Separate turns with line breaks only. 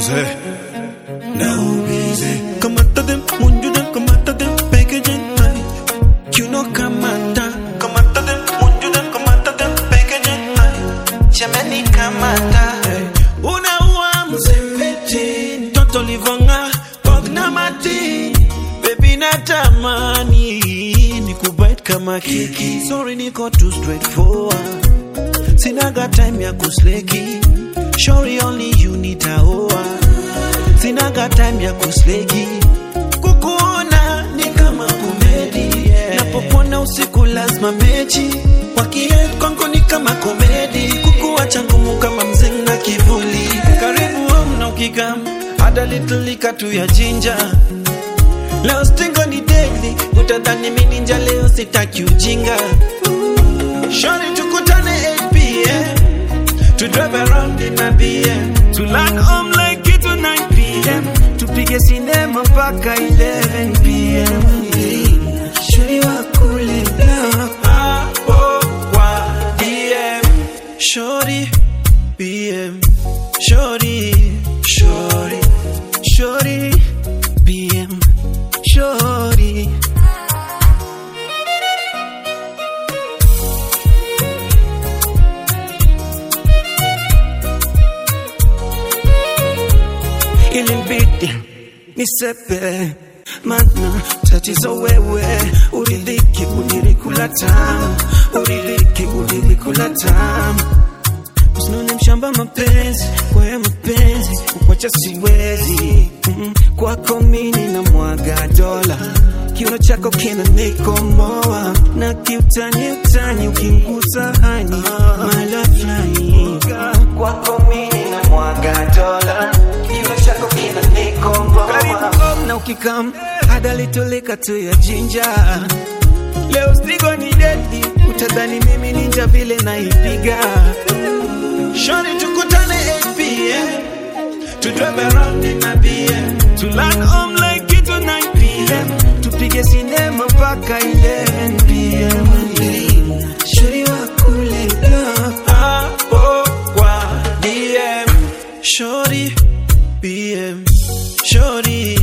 ubize na ubize
Kamata them, munju them, kamata them, packaging tight. You know kamata, kamata them, munju them, kamata them, packaging tight. Jamani kamata, unaua mzempeti, mtoto livonga, pogna mati. Baby natamani, nikubite kama kiki. Sorry niko too straightforward. Sinaga time ya kusleki. Shori only you nitaoa sinaga time ya kusleki kukuona ni kama komedi napopona usiku lazima mechi wakie kwangu ni kama komedi kukuacha ngumu kama mzing na kivuli karibu home na ukikam hada little lika tu ya jinja leo stingo ni daily utadhani mini nja leo sitaki ujinga shori tukutane 8 pm to drive around in a BM to land home like it to 9 PM tupige sinema mpaka 11 PM Shuri wa kule hapo kwa DM Shori BM Shori Shori Shori BM Shori ilinibidi nisepe mana tatizo wewe uridhiki ulilikula tamu uridhiki ulilikula tamu usinone mshamba mapenzi kwaya mapenzi kukwacha siwezi mm, kwako mini na mwaga dola kiuno chako kina nikomoa na kiutani utani ukingusa hani mala fulani kwako mini na mwaga dola kiuno chako kina nikomoa na ukikam hada litoleka tu ya jinja leo stigo ni dedi utadhani mimi ninja vile naipiga Shorty tukutane 8 p.m. To drive around in a BM To land home like it to 9 p.m. Tupige sinema mpaka 11 p.m. Shorty wa kule hapo kwa DM Shorty BM Shorty